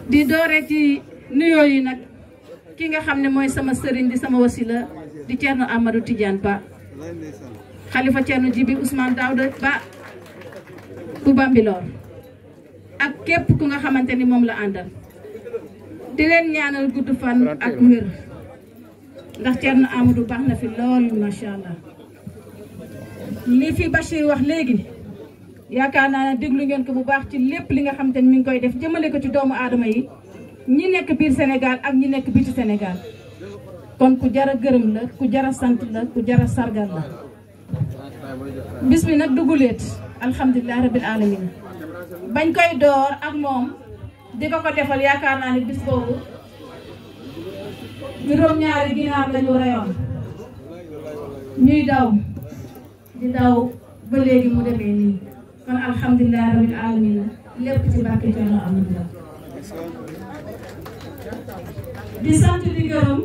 di doore ci nuyoo yi nag ki nga xam ne mooy sama sëriñ di sama wasila di Thierno Amadou Tidiane Ba xalifa Thierno Jibi Ousmane Daouda Ba bu Bambilor ak képp ku nga xamante ni moom la àndal di leen ñaanal gudd fan ak wér ndax Thierno Amadou baax na fi lool macha allah li fi Bachir wax léegi yaakaar naa ne déglu ngeen ko bu baax ci lépp li nga xamante ni mi ngi koy def jëmale ko ci doomu aadama yi ñi nekk biir Sénégal ak ñi nekk biti Sénégal kon ku jara gërëm la ku jara sant la ku jara sargal la bis bi nag duguleet alhamdulilah rabil alamin bañ koy door ak moom di ko ko defal yaakaar naa ne bis boobu juróom-ñaari ginaar lañu reyoon ñuy daw di daw ba léegi mu demee nii kon alhamdulilah rabil alamin lépp ci barke Thierno Amadou la di sant di gërëm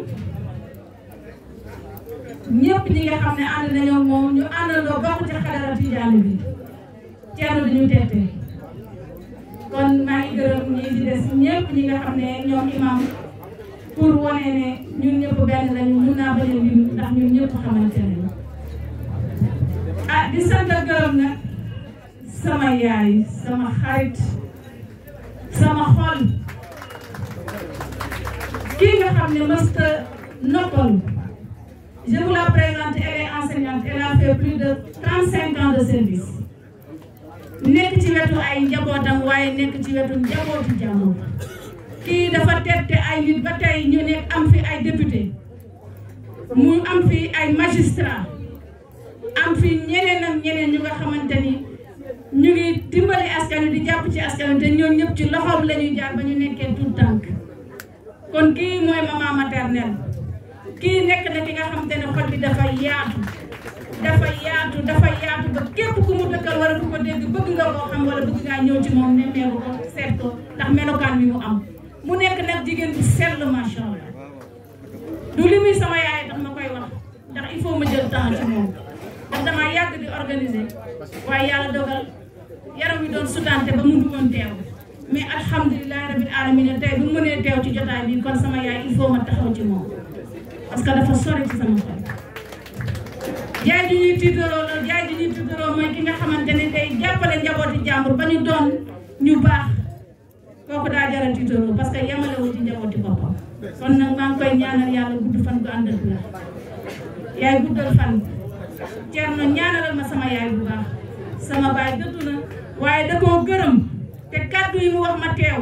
ñëpp ñi nga xam ne ànd nañoo moom ñu àndandoo bokk ci xadara Tijaani bi Thierno di ñu tette kon maa ngi gërëm ñi di des ñëpp ñi nga xam ne ñoom imam pour wane ne ñun ñëpp benn lañu mun naa bañ a lim ndax ñun ñëpp xamante nañu ah di sant ak gërëm nag sama yaay sama xarit sama xol kii nga xam ne mësta noppal je vous la présente elle est enseignante elle a fait plus de trente cinq ans de service nekk ci wetu ay njabootam waaye nekk ci wetu njabootu jàmbur kii dafa tette ay nit ba tey ñu nekk am fi ay député mu am fi ay magistrat am fi ñeneen ak ñeneen ñu nga xamante ni ñu ngi dimbali askan wi di jàpp ci askan wi te ñooñu ñëpp ci loxoom la ñuy jaar ba ñu nekkee tout tànk kon kii mooy maman maternelle kii nekk na ki nga xamante ne xol bi dafa yaatu dafa yaatu dafa yaatu ba képp ku mu dëkkal wala ku ko dégg bëgg nga koo xam wala bëgg ngaa ñëw ci moom ne meeru ko seet ko ndax melokaan bi mu am mu nekk nag jigéen bu sell macha allah du li muy sama yaay tax ma koy wax ndax il faut ma jël temps ci moom ndax damaa yàgg di organiser waaye yàlla dogal yaram wi doon sutante ba mu woon teew mais alhamdulilah rabil alamin tey bu mu mënee teew ci jotaay bi kon sama yaay il faut ma taxaw ci moom parce que dafa sori ci sama xol jaay ji ñuy tiitaroo la jaay ji ñuy tiitaroo mooy ki nga xamante ne day jàppale njabooti jàmbur ba ñu doon ñu baax kooku daa jaral tiitaroo parce que yemalewul ci njabooti boppam kon nag maa ngi koy ñaanal yàlla gudd fan gu ànd ak la yaay guddal fan Thierno ñaanalal ma sama yaay bu baax sama baay dëddu na waaye da koo gërëm te kàddu yi mu wax ma teew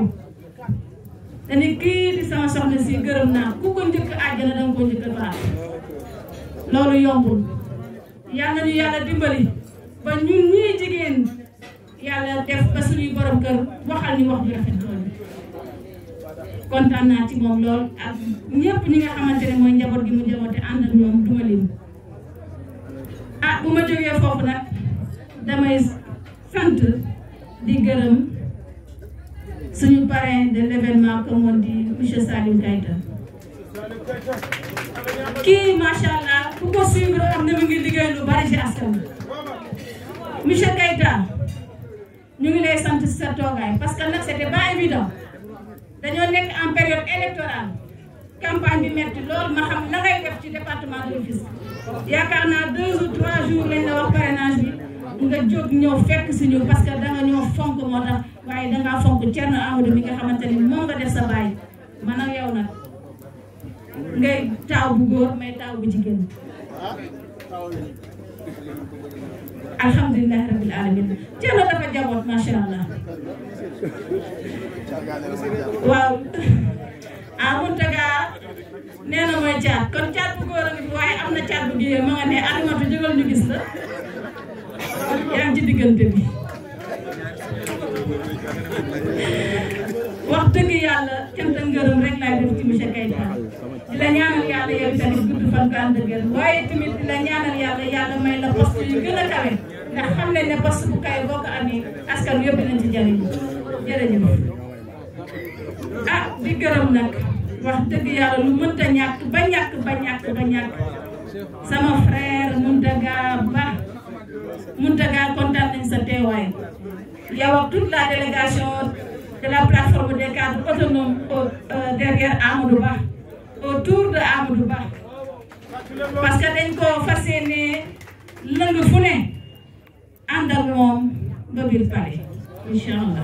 dañu kii di sama soxna si gërëm naa ku ko njëkk àjjana danga ko njëkk faat loolu yombul yàlla ñu yàlla dimbali ba ñun ñii jigéen yàlla def ba suñuy borom kër waxal ñu wax ju rafet loolu kontaan naa ci moom lool ak ñëpp ñi nga xamante ne mooy njaboot gi mu njaboote ànd ak ñoom duma lim ah bu ma jógee foofu nag damay sant di gërëm suñu parrain de l'événement comme on dit monsieur Salim Keita kii macha allah ku ko suivre xam ne mu ngi liggéey lu bari ci askan monsieur Keita ñu ngi lay sant ci sa toogaay parce que nag c'était pas évident dañoo nekk en période électorale campagne bi metti loolu ma xam la ngay def ci département de Rufisque yaakaar naa deux ou trois jours lañ la wax parrainage bi nga jóg ñëw fekk si ñu parce que danga ñoo fonk moo tax waaye dangaa fonk Thierno Amadou mi nga xamante ni moom nga def sa baay man ak yow nag ngay taaw bu góor may taaw bu jigéen alhamdulilah rabil alamin Thierno dafa jaboot macha allah waaw ah Mountaga nee na mooy caat kon caat bu góor a ngi fi waaye am na caat bu jigéen ma nga ne alimatu jógal ñu gis la yaa ngi ci diggante bi wax dëgg yàlla cant ak ngërëm rek laay def ci monsieur Keita di la ñaanal yàlla yow tamit gudd fan bu ànd ak wér waaye tamit di la ñaanal yàlla yàlla may la poste yu gën a kawe ndax xam nañ ne poste bu kay boo ko amee askan wi yëpp dinañ ci jëriñu jërëjëf ah di gërëm nag wax dëgg yàlla lu mënta ñàkk ba ñàkk ba ñàkk ba ñàkk sama frère Mountaga Ba Mountaga kontaan nañ sa teewaay yow ak toute la délégation de la plateforme des cadres autonomes au derrière Amadou Ba autour de Amadou Ba parce que dañ ko fas yéene lëng fu ne ànd ak moom ba biir pare incha allah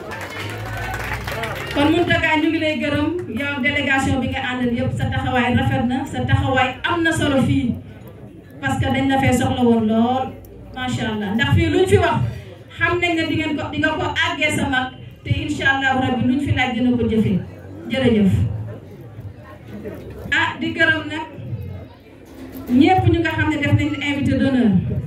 kon Mountaga ñu ngi lay gërëm yow délégation bi nga àndal yëpp sa taxawaay rafet na sa taxawaay am na solo fii parce que dañ la fee soxla woon lool macha allah ndax fii luñ fi wax xam nañ ne di ngeen ko di nga ko àggee sa mag te incha allahu rabbi luñ fi laaj dina ko jëfee jërëjëf. ah di gërëm nag ñëpp ñu nga xam ne def nañ invité d'honneur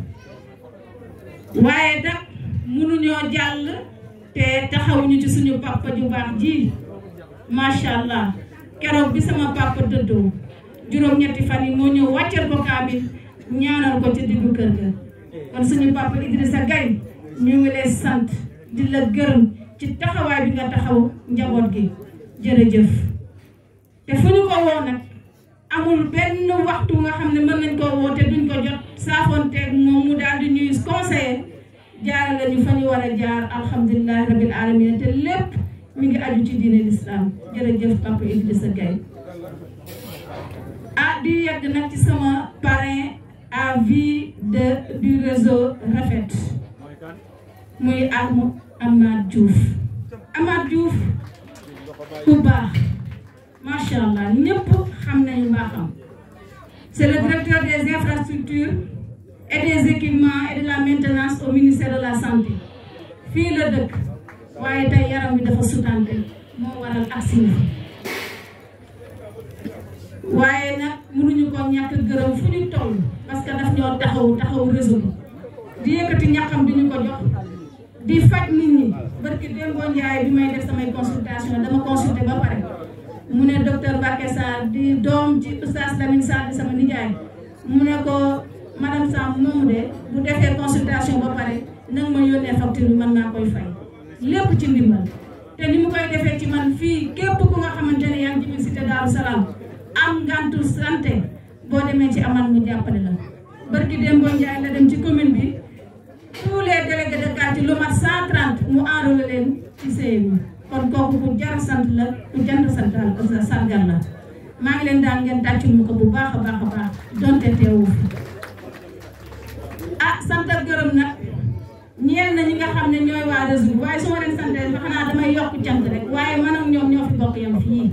waaye nag mënuñoo jàll te taxawuñu ci suñu papa ju baax ji macha allah keroog bi sama papa dëddoo juróom-ñetti fan yi moo ñëw wàccal ko kaamil ñaanal ko ci diggu kër ga kon suñu papa Idrissa Gaye ñu ngi lay sant di la gërëm ci taxawaay bi nga taxaw njaboot gi jërëjëf te fu ñu ko woo nag amul benn waxtu nga xam ne mën nañ koo woo te duñ ko jot saafoonteeg moom mu daal di ñuy conseiller jaarale ñu fa ñu war a jaar alhamdulilahi rabil alamin te lépp mi ngi aju ci diine l'islam jërëjëf papa Idrissa Gaye ah di yegg nag ci sama parrain à vie de du réseau Rafet muy Arma Amath Diouf Amath Diouf ku baax macha allah ñëpp xam nañu mbaaxam c'est le directeur des infrastructures et des équipements et de la maintenance au ministère de la santé fii la dëkk waaye tey yaram bi dafa sutante moo waral aksi waaye nag mënuñu ko ñàkk gërëm fu ñu toll parce que daf ñoo taxaw taxaw réseau bi di yëkkati ñàkkam di ñu ko jox di faj nit ñi barki Dembo Ndiaye bi may def samay consultation dama consulté ba pare mu ne docteur Mbacké Sarr di doom ci oustaz Lamine Sarr di sama nijaay mu ne ko madame Samb moomu de bu defee consultation ba pare nag ma yónnee facture bi man naa koy fay lépp ci ndimbal te ni mu koy defee ci man fii képp ku nga xamante ne yaa ngi ci biir cité Daaru Salaam am ngantu santé boo demee ci amal mu jàppale la barki Dembo Ndiaye la dem ci commune bi tous les délégués de quartier lu mat 130 mu enrôlé leen ci CMU kon kooku ku jar sant la ku jant sant la sargal la maa ngi leen daan ngeen tàccul mu ko bu baax a baax a baax donte teewu fi ah sant ak gërëm nag ñeel na ñi nga xam ne ñooy waa réseau bi waaye su ma leen santee ba xanaa damay yokk cant rek waaye man ak ñoom ñoo fi bokk yam fii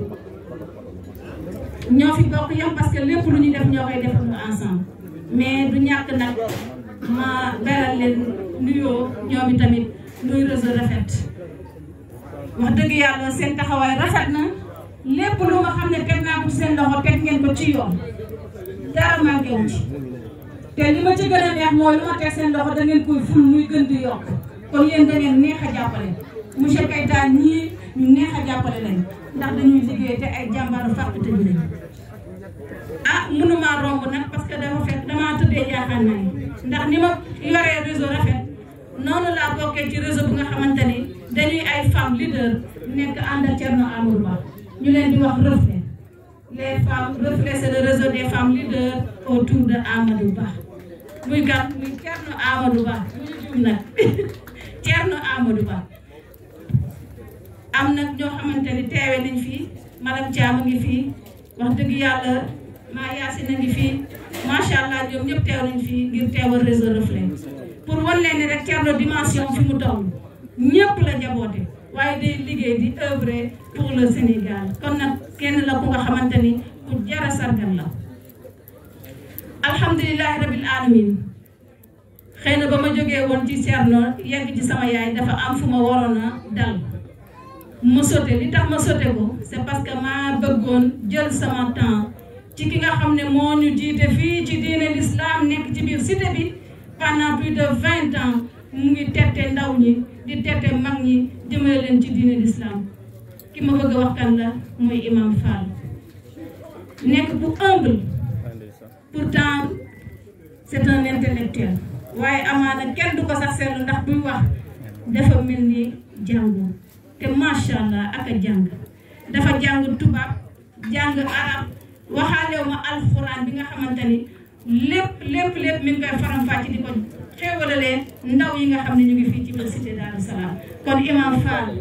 ñoo fi bokk yam parce que lépp lu ñu def ñoo koy defandoo ensemble mais du ñàkk nag ma beral leen nuyoo ñoom i tamit nuy réseau rafet wax dëgg yàlla seen taxawaay rafet na lépp lu nga xam ne teg naa ko ci seen loxo teg ngeen ko ci yoon dara manqué wu ci te li ma ci gën a neex mooy lu ma teg seen loxo da ngeen koy ful muy gën di yokk kon yéen da ngeen neex a jàppale monsieur Keita ñii ñu neex a jàppale lañ ndax dañuy liggéey te ay jàmbaaru fàq te ñu ah mënuma romb nag parce que dafa fekk damaa tëddee jaaxaan nañ ndax ni ma yoree réseau rafet noonu laa bokkee ci réseau bu nga xamante ni dañuy ay femmes leader nekk ànd ak Thierno Amadou Ba ñu leen di wax reflet les femmes reflet c'est le réseau des femmes leaders autour de Amadou Ba muy gan muy Thierno Amadou Ba mu ñu juum nag Thierno Amadou Ba am nag ñoo xamante ni teewe nañ fii madame Thiam a ngi fii wax dëgg yàlla maa Yacine a ngi fii macha allah ñoom ñëpp teew nañ fii ngir teewal réseau reflet pour wan leen ni rek Thierno dimension fi mu toll ñëpp la jaboote waaye day liggéey di œuvrer pour le Sénégal kon nag kenn la ku nga xamante ni ku jara sargal la alhamdulilahi rabil alamin xëy na ba ma jógee woon ci Thierno yegg ci sama yaay dafa am fu ma waroon a dal ma sote li tax ma sote ko c'est parce que maa bëggoon jël sama temps ci ki nga xam ne moo ñu jiite fii ci diine l'islam nekk ci biir cité bi pendant plus de vingt ans mu ngi tette ndaw ñi di tette mag ñi jëmale leen ci diine l'islam ki ma bëgg a wax kan la mooy imam Fall nekk bu humble pourtant c'est un intellectuel waaye amaana kenn du ko sax seetlu ndax buy wax dafa mel ni jàngu te macha allah ak a jàng dafa jàng tubaab jàng arab waxaalew ma alxuraan bi nga xamante ni lépp lépp lépp mi ngi koy faram-fàcce di ko xéewalalee ndaw yi nga xam ne ñu ngi fii ci biir cité Daaru Salaam kon imam Fall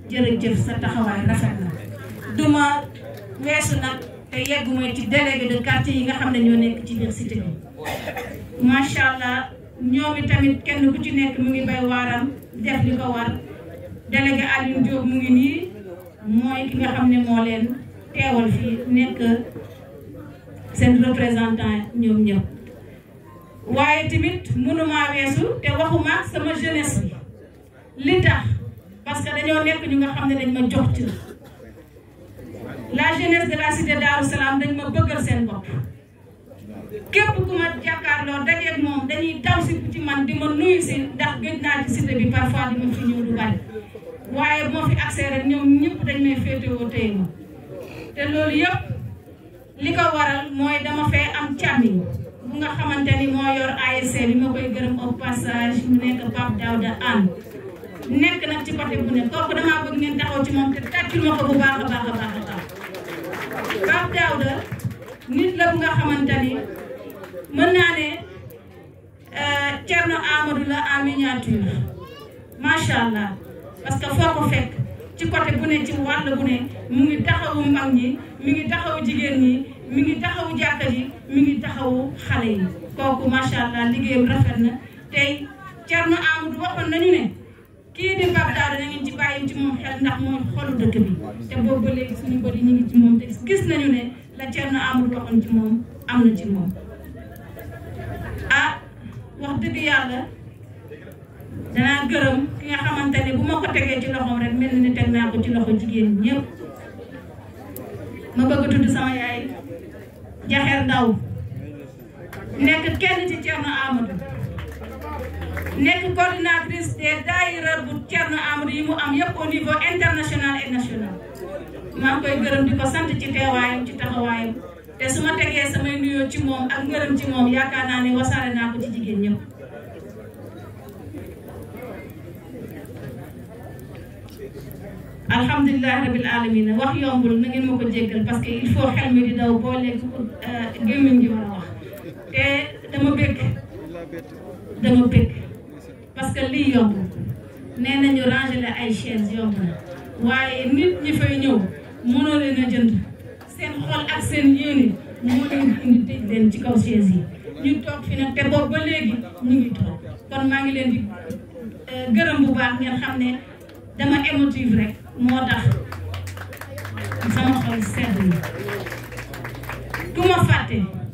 jërëjëf sa taxawaay rafet na duma weesu nag te yegguma ci délégué de quartier yi nga xam ne ñoo nekk ci biir cité bi macha allah ñoom tamit kenn ku ci nekk mu ngi bay waaram def li ko war délégué Alioune Diop mu ngi nii mooy ki nga xam ne moo leen teewal fii nekk seen représentant ñoom ñëpp waaye tamit mënuma weesu te waxuma sama jeunesse bi li tax parce que dañoo nekk ñu nga xam ne dañ ma jox ci la jeunesse de la cité Darou Salam dañ ma bëggal seen bopp képp ku ma jàkkaarloo dajeeg moom dañuy daw si ci man di ma nuyu si ndax gëj naa ci cité bi parfois di ma fi ñëw du bari waaye moo fi accès rek ñoom ñëpp dañ may féetewoo téye ma te loolu yëpp li ko waral mooy dama fee am càmmiñ bu nga xamante ni moo yor ASC bi ma koy gërëm au passage mu nekk Pape Daouda Anne nekk nag ci côté bu ne kooku damaa bëgg ngeen taxaw ci moom te tàccul ma ko bu baax a baax a baax a baax Pape Daouda nit la bu nga xamante ni mën naa ne Thierno Amadou la en miniature macha allah parce que foo ko fekk ci côté bu ne ci wàll bu ne mu ngi taxawu mag ñi mi ngi taxawu jigéen ñi mi ngi taxawu jàkka ji mi ngi taxawu xale yi kooku macha allah liggéeyam rafet na tey Thierno Amadou waxoon nañu ne kii di Pape Daouda na ngeen ci bàyyi ci moom xel ndax mooy xolu dëkk bi te boobu ba léegi suñu bëri ñu ngi ci moom te gis nañu ne la Thierno Amadou waxoon ci moom am na ci moom ah wax dëgg yàlla danaa gërëm ki nga xamante ne bu ma ko tegee ci loxoom rek mel ni teg naa ko ci loxo jigéen ñëpp ma bëgg a tudd sama yaay Jaxeer Ndaw nekk kenn ci Thierno Amadou nekk coordinatrice des daayira bu Thierno Amadou yi mu am yëpp au niveau international et national maa ngi koy gërëm di ko sant ci teewaayam ci taxawaayam te su ma tegee samay nuyoo ci moom ak ngërëm ci moom yaakaar naa ne wasaare naa ko ci jigéen ñëpp alhamdulilah rabil alamin wax yombul na ngeen ma ko jéggal parce que il faut xel mi di daw boo lekk gémmiñ gi war a wax te dama bëgg dama bëgg parce que lii yomb nee nañu ranger la ay chaise yomb na waaye nit ñi fay ñëw mënoo leen a jënd seen xol ak seen yéene moo leen indi tëj leen ci kaw chaise yi ñu toog fi nag te boobu ba léegi ñu ngi toog kon maa ngi leen di gërëm bu baax ngeen xam ne dama émotive rek moo tax sama xol sedd na ku ma fàtte